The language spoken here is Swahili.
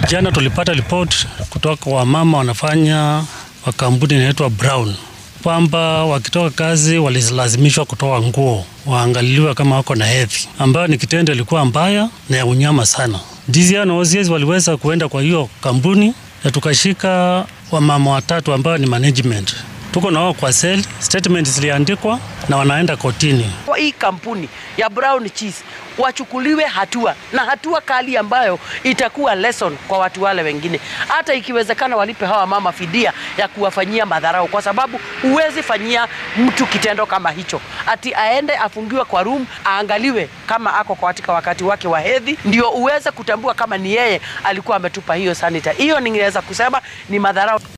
Jana tulipata report kutoka kwa wamama wanafanya wa kampuni inaitwa Brown kwamba wakitoka kazi walilazimishwa kutoa nguo waangaliliwe kama wako na hedhi, ambayo ni kitendo ilikuwa mbaya na ya unyama sana. DCI na OCS waliweza kuenda kwa hiyo kampuni na tukashika wamama watatu ambao ni management tuko na wao kwa sel, statement ziliandikwa na wanaenda kotini. Kwa hii kampuni ya Brown Cheese wachukuliwe hatua na hatua kali ambayo itakuwa lesson kwa watu wale wengine, hata ikiwezekana walipe hawa mama fidia ya kuwafanyia madharau, kwa sababu huwezi fanyia mtu kitendo kama hicho, ati aende afungiwe kwa room aangaliwe kama ako katika wakati wake wa hedhi, ndio uweze kutambua kama ni yeye alikuwa ametupa hiyo sanitizer. Hiyo ningeweza kusema ni madharau.